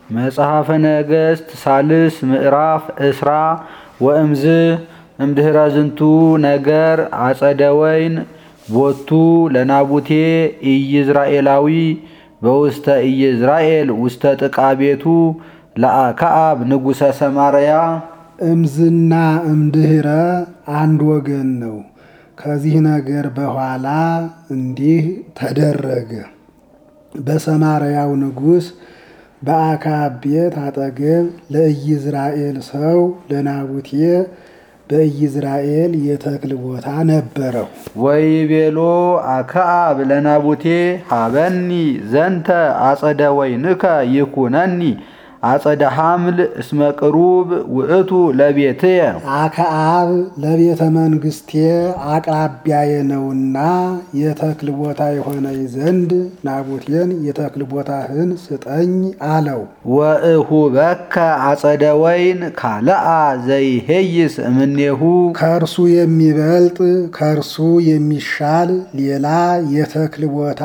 መጽሐፈ ነገሥት ሳልስ ምዕራፍ እስራ ወእምዝ እምድኅረ ዝንቱ ነገር አጸደ ወይን ቦቱ ለናቡቴ ኢይዝራኤላዊ በውስተ ኢይዝራኤል ውስተ ጥቃ ቤቱ ለአክዓብ ንጉሠ ሰማርያ እምዝና እምድኅረ አንድ ወገን ነው። ከዚህ ነገር በኋላ እንዲህ ተደረገ። በሰማርያው ንጉሥ በአክዓብ ቤት አጠገብ ለኢይዝራኤል ሰው ለናቡቴ በኢይዝራኤል የተክል ቦታ ነበረው። ወይቤሎ አክዓብ ለናቡቴ ሀበኒ ዘንተ አጸደ ወይንከ ይኩነኒ አጸደ ሐምል እስመ ቅሩብ ውእቱ ለቤትየ አክዓብ ለቤተ መንግስቴ አቅራቢያዬ ነውና የተክል ቦታ የሆነኝ ዘንድ ናቡቴን የተክል ቦታህን ስጠኝ አለው። ወእሁበከ አጸደ ወይን ካልአ ዘይሄይስ እምኔሁ ከእርሱ የሚበልጥ ከእርሱ የሚሻል ሌላ የተክል ቦታ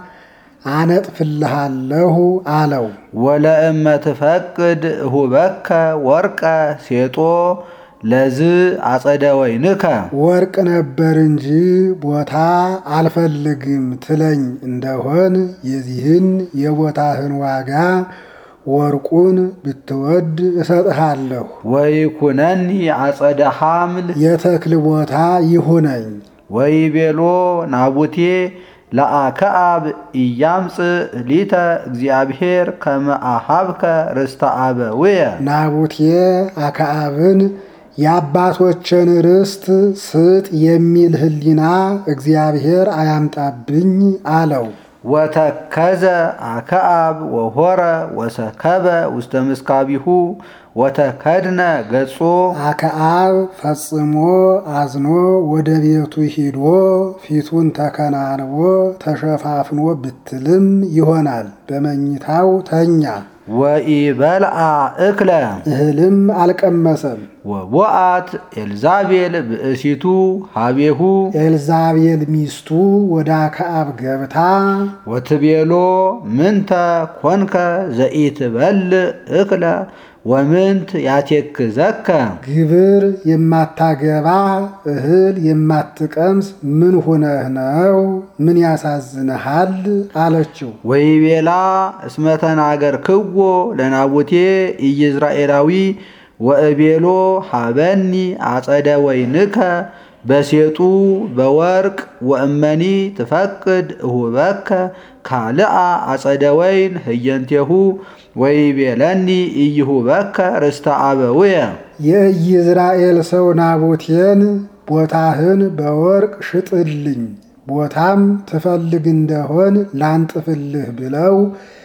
አነጥፍልሃለሁ አለው። ወለእመ ትፈቅድ እሁበከ ወርቀ ሴጦ ለዝ አጸደ ወይንከ ወርቅ ነበር እንጂ ቦታ አልፈልግም ትለኝ እንደሆን የዚህን የቦታህን ዋጋ ወርቁን ብትወድ እሰጥሃለሁ። ወይኩነኒ አጸደ ሐምል የተክል ቦታ ይሁነኝ። ወይቤሎ ናቡቴ ለአክዓብ ኢያምጽእ ሊተ እግዚአብሔር ከመ አሃብከ ርስተ አበውየ ናቡቴ አክዓብን የአባቶችን ርስት ስጥ የሚል ሕሊና እግዚአብሔር አያምጣብኝ አለው። ወተከዘ አክዓብ ወሆረ ወሰከበ ውስተ ምስካቢሁ ወተከድነ ገጾ አክዓብ ፈጽሞ አዝኖ ወደ ቤቱ ሂዶ ፊቱን ተከናንቦ ተሸፋፍኖ ብትልም ይሆናል። በመኝታው ተኛ። ወኢበልዓ እክለ እህልም አልቀመሰም። ወቦአት ኤልዛቤል ብእሲቱ ሀቤሁ ኤልዛቤል ሚስቱ ወደ አክዓብ ገብታ ወትቤሎ ምንተ ኮንከ ዘኢትበልዕ እክለ ወምንት ያቴክዘከ ግብር የማታገባ እህል የማትቀምስ ምን ሁነህ ነው? ምን ያሳዝንሃል? አለችው። ወይቤላ እስመ ተናገርክዎ ለናቡቴ ኢይዝራኤላዊ ወእቤሎ ሀበኒ አጸደ ወይንከ በሴጡ በወርቅ ወእመኒ ትፈቅድ እሁበከ ካልአ አጸደ ወይን ህየንቴሁ ወይቤለኒ ኢይሁበከ ርስተ አበውየ የኢይዝራኤል ሰው ናቡቴን ቦታህን በወርቅ ሽጥልኝ፣ ቦታም ትፈልግ እንደሆን ላንጥፍልህ ብለው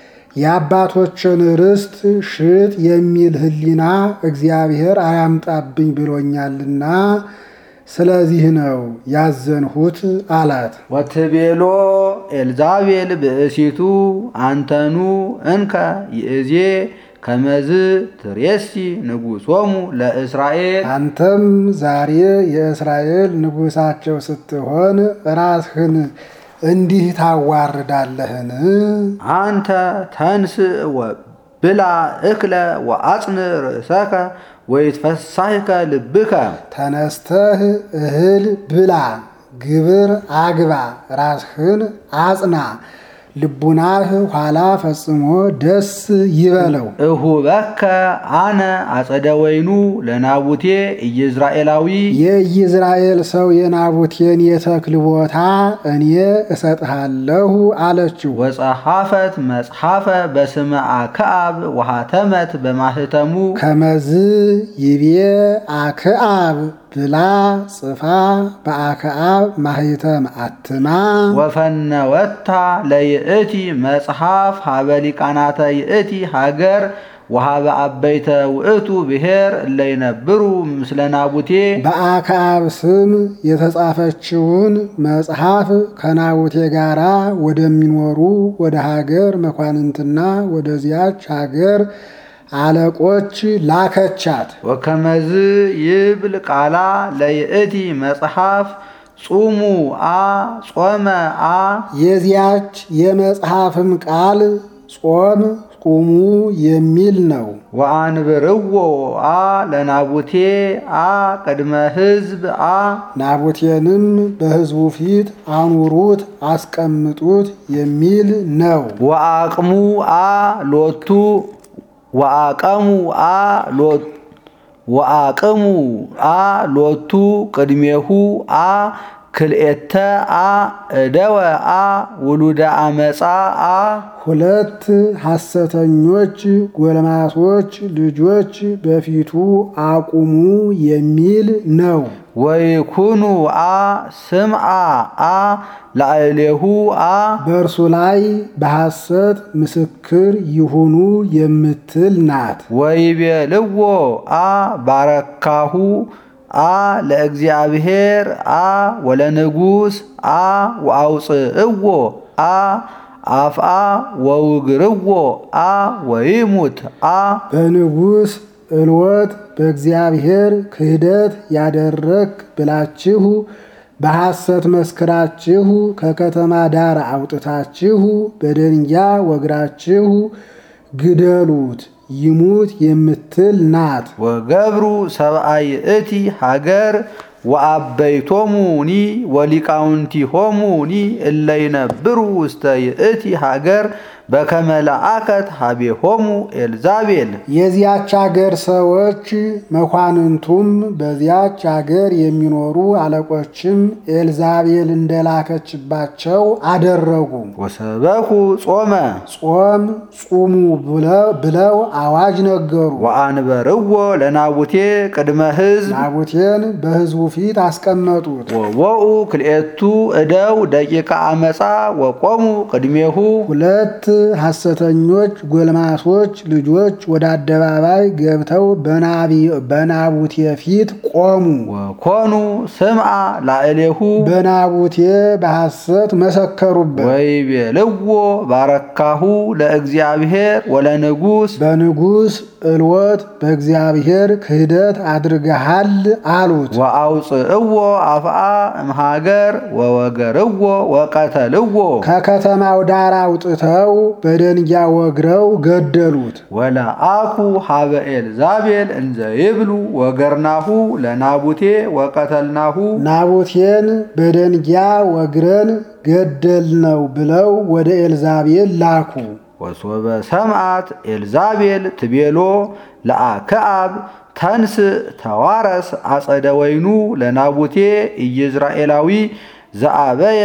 የአባቶችን ርስት ሽጥ የሚል ሕሊና እግዚአብሔር አያምጣብኝ ብሎኛልና ስለዚህ ነው ያዘንሁት አላት። ወትቤሎ ኤልዛቤል ብእሲቱ አንተኑ እንከ ይእዜ ከመዝ ትሬሲ ንጉሶሙ ለእስራኤል አንተም ዛሬ የእስራኤል ንጉሳቸው ስትሆን ራስህን እንዲህ ታዋርዳለህን? አንተ ተንስ ወብላ እክለ ወአጽን ርእሰከ ወይትፈሳህከ ልብከ ተነስተህ እህል ብላ፣ ግብር አግባ፣ ራስህን አጽና፣ ልቡናህ ኋላ ፈጽሞ ደስ ይበለው። እሁበከ አነ አጸደ ወይኑ ለናቡቴ ኢይዝራኤላዊ የኢይዝራኤል ሰው የናቡቴን የተክል ቦታ እኔ እሰጥሃለሁ አለችው። ወጸሐፈት መጽሐፈ በስመ አክዓብ ወሃተመት በማህተሙ ከመዝ ይቤ አክዓብ ብላ ጽፋ በአክዓብ ማህተም አትማ ወፈነወታ ለይእቲ መጽሐፍ ሀበ ሊቃናተ ይእቲ ሀገር ወሀበ አበይተ ውእቱ ብሔር እለይነብሩ ምስለ ናቡቴ በአክዓብ ስም የተጻፈችውን መጽሐፍ ከናቡቴ ጋራ ወደሚኖሩ ወደ ሀገር መኳንንትና ወደዚያች ሀገር አለቆች ላከቻት። ወከመዝ ይብል ቃላ ለይእቲ መጽሐፍ ጹሙ አ ጾመ አ የዚያች የመጽሐፍም ቃል ጾም ቁሙ የሚል ነው። ወአንብርዎ አ ለናቡቴ አ ቅድመ ሕዝብ አ ናቡቴንም በሕዝቡ ፊት አኑሩት፣ አስቀምጡት የሚል ነው። ወአቅሙ አ ሎቱ ወአቀሙ አ ሎቱ ወአቅሙ አ ሎቱ ቅድሜሁ አ ክልኤተ አ እደወ አ ውሉደ አመፃ አ ሁለት ሐሰተኞች ጎልማሶች ልጆች በፊቱ አቁሙ የሚል ነው። ወይኩኑ አ ስምዓ አ ላዕሌሁ አ በእርሱ ላይ በሐሰት ምስክር ይሁኑ የምትል ናት። ወይቤልዎ አ ባረካሁ አ ለእግዚአብሔር አ ወለንጉስ አ ወአውፅእዎ አ አፍአ ወውግርዎ አ ወይሙት አ በንጉሥ እልወት በእግዚአብሔር ክህደት ያደረግ ብላችሁ በሐሰት መስክራችሁ ከከተማ ዳር አውጥታችሁ በደንጊያ ወግራችሁ ግደሉት ይሙት የምትል ናት። ወገብሩ ሰብአይ እቲ ሃገር ወአበይቶሙኒ ወሊቃውንቲሆሙኒ እለይነብሩ ውስተ ይእቲ ሃገር በከመ ለአከት ሀቤሆሙ ኤልዛቤል የዚያች አገር ሰዎች መኳንንቱም በዚያች አገር የሚኖሩ አለቆችም ኤልዛቤል እንደላከችባቸው አደረጉ። ወሰበኩ ጾመ ጾም ጹሙ ብለው አዋጅ ነገሩ። ወአንበርዎ ለናቡቴ ቅድመ ሕዝብ ናቡቴን በሕዝቡ ፊት አስቀመጡት። ወወኡ ክልኤቱ እደው ደቂቃ አመፃ ወቆሙ ቅድሜሁ ሁለት ሐሰተኞች ጎልማሶች ልጆች ወደ አደባባይ ገብተው በናቡቴ ፊት ቆሙ። ወኮኑ ስምዓ ላዕሌሁ በናቡቴ በሐሰት መሰከሩበት። ወይቤልዎ ባረካሁ ለእግዚአብሔር ወለንጉስ በንጉሥ እልወት በእግዚአብሔር ክህደት አድርገሃል አሉት። ወአውፅእዎ አፍአ እምሃገር ወወገርዎ ወቀተልዎ ከከተማው ዳር አውጥተው በደንጊያ ወግረው ገደሉት። ወለአኩ ሀበ ኤልዛቤል እንዘ ይብሉ ወገርናሁ ለናቡቴ ወቀተልናሁ ናቡቴን በደንጊያ ወግረን ገደልነው ብለው ወደ ኤልዛቤል ላኩ። ወሶበ ሰምዓት ኤልዛቤል ትቤሎ ለአክዓብ ተንስ ተዋረስ አጸደ ወይኑ ለናቡቴ ኢይዝራኤላዊ ዘአበየ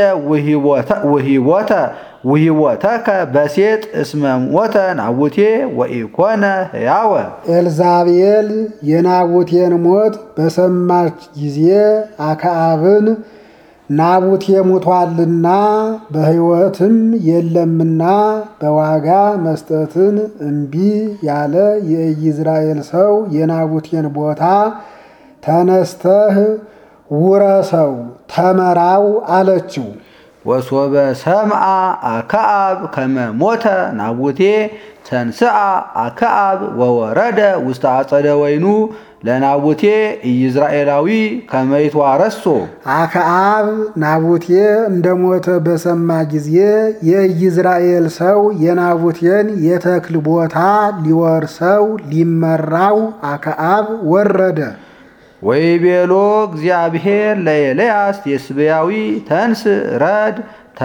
ውሂቦተ ውሂቦተከ በሴጥ እስመ ሞተ ናቡቴ ወኢኮነ ሕያወ ኤልዛቤል የናቡቴን ሞት በሰማች ጊዜ አክዓብን ናቡቴ ሞቷልና በሕይወትም የለምና በዋጋ መስጠትን እምቢ ያለ የኢይዝራኤል ሰው የናቡቴን ቦታ ተነስተህ ውረሰው ተመራው አለችው። ወሶበ ሰምዓ አክዓብ ከመ ሞተ ናቡቴ ተንስአ አክዓብ ወወረደ ውስተ አጸደ ወይኑ ለናቡቴ ኢይዝራኤላዊ ከመ ይትዋረሶ አክዓብ ናቡቴ እንደሞተ በሰማ ጊዜ የኢይዝራኤል ሰው የናቡቴን የተክል ቦታ ሊወርሰው ሊመራው አክዓብ ወረደ። ወይቤሎ እግዚአብሔር ለኤልያስ የስብያዊ ተንስ ረድ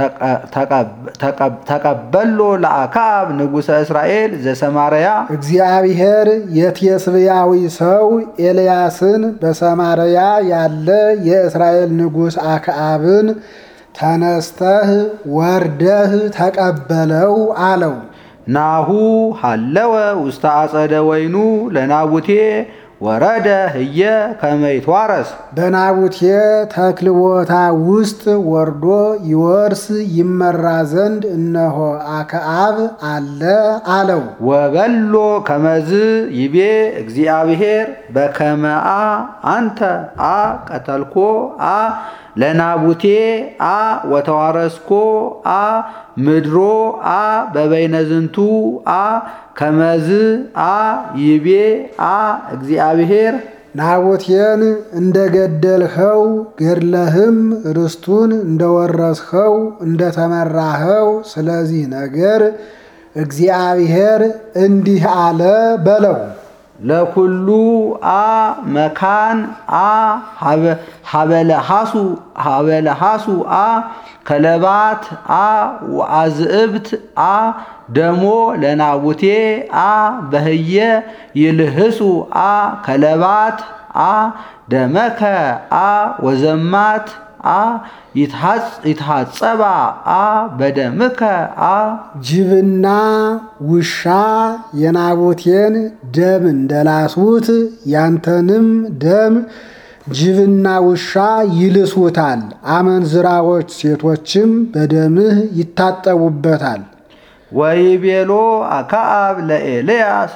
ተቀበሎ ለአክዓብ ንጉሠ እስራኤል ዘሰማርያ እግዚአብሔር የቴስብያዊ ሰው ኤልያስን በሰማርያ ያለ የእስራኤል ንጉሥ አክዓብን ተነስተህ ወርደህ ተቀበለው አለው። ናሁ ሃለወ ውስተ አጸደ ወይኑ ለናቡቴ ወረደ ህየ ከመ ይትዋረስ በናቡቴ ተክል ቦታ ውስጥ ወርዶ ይወርስ ይመራ ዘንድ እነሆ አክዓብ አለ አለው። ወበሎ ከመዝ ይቤ እግዚአብሔር በከመአ አንተ አ ቀተልኮ አ ለናቡቴ አ ወተዋረስኮ አ ምድሮ አ በበይነዝንቱ አ ከመዝ አ ይቤ አ እግዚአብሔር ናቡቴን እንደገደልኸው ገድለህም ርስቱን እንደወረስኸው እንደተመራኸው ስለዚህ ነገር እግዚአብሔር እንዲህ አለ በለው። ለኩሉ አ መካን አ ሀበለሃሱ ሀበለሃሱ አ ከለባት አ ወአዝእብት አ ደሞ ለናቡቴ አ በህየ ይልህሱ አ ከለባት አ ደመከ አ ወዘማት አ ይትሐጸባ አ በደምከ አ ጅብና ውሻ የናቡቴን ደም እንደላሱት ያንተንም ደም ጅብና ውሻ ይልሱታል። አመንዝራዎች ሴቶችም በደምህ ይታጠቡበታል። ወይቤሎ አክዓብ ለኤልያስ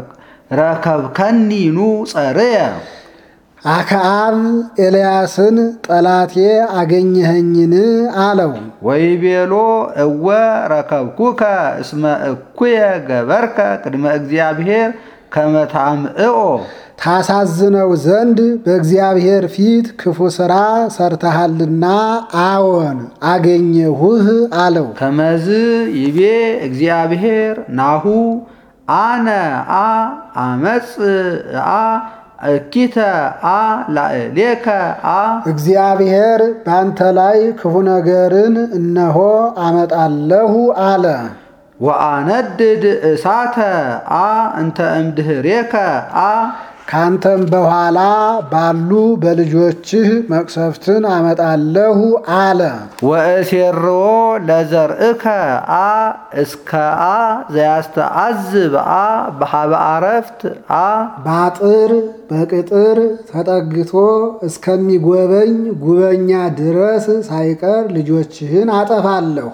ረከብከኒኑ ጸርየ አክዓብ ኤልያስን ጠላቴ አገኘኸኝን አለው። ወይቤሎ እወ ረከብኩከ እስመ እኩየ ገበርከ ቅድመ እግዚአብሔር ከመታምዕኦ ታሳዝነው ዘንድ በእግዚአብሔር ፊት ክፉ ሥራ ሰርተሃልና አዎን አገኘሁህ አለው። ከመዝ ይቤ እግዚአብሔር ናሁ አነ አ አመፅ አ እኪተ አ ላዕሌከ አ እግዚአብሔር ባንተ ላይ ክፉ ነገርን እነሆ አመጣለሁ አለ። ወአነድድ እሳተ አ እንተ እምድህሬከ አ ካንተም በኋላ ባሉ በልጆችህ መቅሰፍትን አመጣለሁ አለ። ወእሴርዎ ለዘርእከ አ እስከ አ ዘያስተአዝብ አ በሃበ አረፍት አ በአጥር በቅጥር ተጠግቶ እስከሚጎበኝ ጉበኛ ድረስ ሳይቀር ልጆችህን አጠፋለሁ።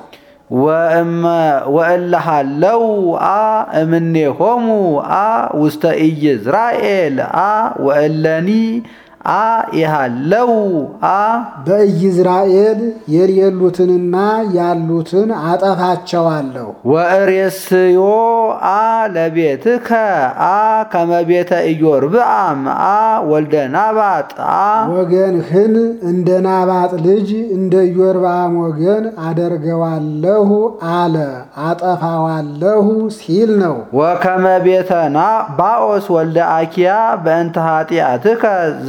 ወእለሃለው አ እምኔሆሙ አ ውስተ ኢይዝራኤል አ ወእለኒ አ ይሃለው አ በኢይዝራኤል የሌሉትንና ያሉትን አጠፋቸዋለሁ። ወእሬስዮ አ ለቤትከ አ ከመቤተ ኢዮርብዓም አ ወልደ ናባጥ አ ወገንህን እንደ ናባጥ ልጅ እንደ ኢዮርብዓም ወገን አደርገዋለሁ አለ። አጠፋዋለሁ ሲል ነው። ወከመ ቤተ ባኦስ ወልደ አኪያ በእንተ ኃጢአትከ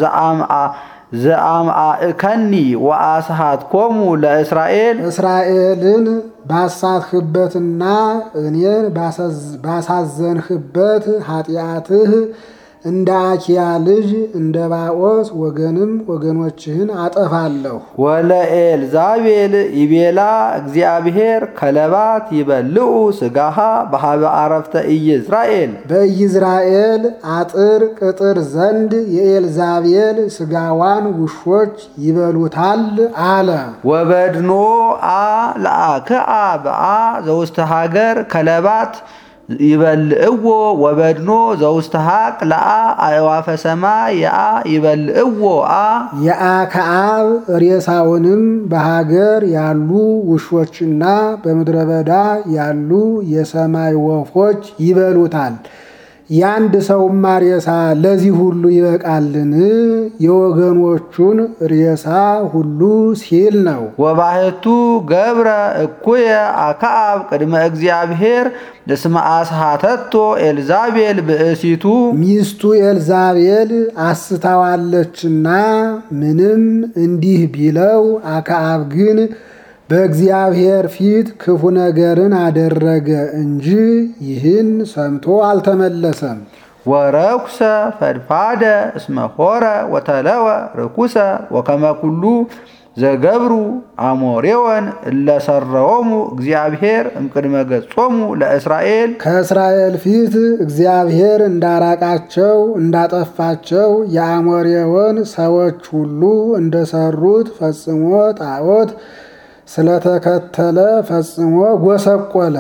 ዘአምአእከኒ ወአስሃትኮሙ ለእስራኤል እስራኤልን ባሳትህበትና እኔን ባሳዘንህበት ኃጢአትህ እንደ አኪያ ልጅ እንደ ባኦስ ወገንም ወገኖችህን አጠፋለሁ። ወለኤልዛቤል ይቤላ እግዚአብሔር ከለባት ይበልዑ ስጋሃ በሃበ አረፍተ ኢይዝራኤል በኢይዝራኤል አጥር ቅጥር ዘንድ የኤልዛቤል ስጋዋን ውሾች ይበሉታል አለ። ወበድኖ አ ለአክዓብ አ ዘውስተ ሀገር ከለባት ይበልዕዎ ወበድኖ ዘውስተ ሀቅ ለአ አእዋፈ ሰማይ የአ ይበልዕዎ አ የአክዓብ ሬሳውንም በሀገር ያሉ ውሾችና በምድረ በዳ ያሉ የሰማይ ወፎች ይበሉታል። የአንድ ሰውማ ሬሳ ለዚህ ሁሉ ይበቃልን? የወገኖቹን ሬሳ ሁሉ ሲል ነው። ወባሕቱ ገብረ እኩየ አክዓብ ቅድመ እግዚአብሔር እስመ አስሃተቶ ኤልዛቤል ብእሲቱ ሚስቱ ኤልዛቤል አስታዋለችና ምንም እንዲህ ቢለው አክዓብ ግን በእግዚአብሔር ፊት ክፉ ነገርን አደረገ እንጂ ይህን ሰምቶ አልተመለሰም። ወረኩሰ ፈድፋደ እስመ ሆረ ወተለወ ርኩሰ ወከመ ኩሉ ዘገብሩ አሞሬወን እለሰረዎሙ እግዚአብሔር እምቅድመ ገጾሙ ለእስራኤል ከእስራኤል ፊት እግዚአብሔር እንዳራቃቸው እንዳጠፋቸው የአሞሬወን ሰዎች ሁሉ እንደሰሩት ፈጽሞ ጣዖት ስለተከተለ ፈጽሞ ጎሰቆለ።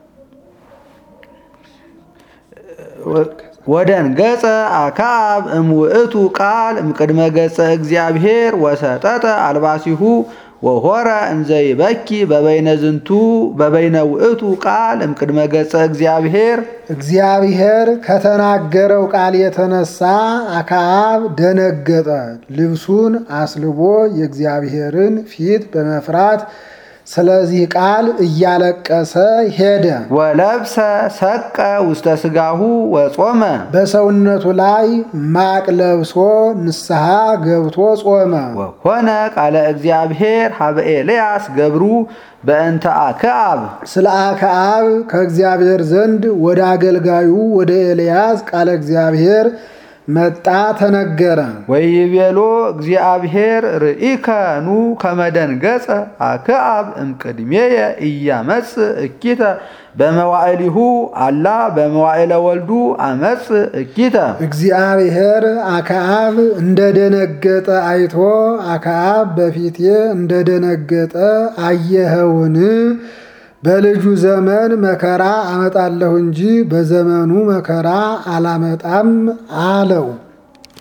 ወደን ገጸ አክዓብ እምውእቱ ቃል እምቅድመ ገጸ እግዚአብሔር ወሰጠጠ አልባሲሁ ወሆረ እንዘ ይበኪ በበይነ ዝንቱ በበይነ ውእቱ ቃል እምቅድመ ገጸ እግዚአብሔር እግዚአብሔር ከተናገረው ቃል የተነሳ አክዓብ ደነገጠ። ልብሱን አስልቦ የእግዚአብሔርን ፊት በመፍራት ስለዚህ ቃል እያለቀሰ ሄደ። ወለብሰ ሰቀ ውስተ ስጋሁ ወጾመ በሰውነቱ ላይ ማቅ ለብሶ ንስሐ ገብቶ ጾመ። ወኮነ ቃለ እግዚአብሔር ሀበ ኤልያስ ገብሩ በእንተ አክዓብ ስለ አክዓብ ከእግዚአብሔር ዘንድ ወደ አገልጋዩ ወደ ኤልያስ ቃለ እግዚአብሔር መጣ ተነገረ። ወይቤሎ እግዚአብሔር ርኢከ ኑ ከመደንገጸ አክዓብ እምቅድሜየ ኢያመጽ እኪተ በመዋዕሊሁ አላ በመዋዕለ ወልዱ አመጽ እኪተ እግዚአብሔር አክዓብ እንደደነገጠ አይቶ አክዓብ በፊቴ እንደደነገጠ አየኸውን? በልጁ ዘመን መከራ አመጣለሁ እንጂ በዘመኑ መከራ አላመጣም አለው።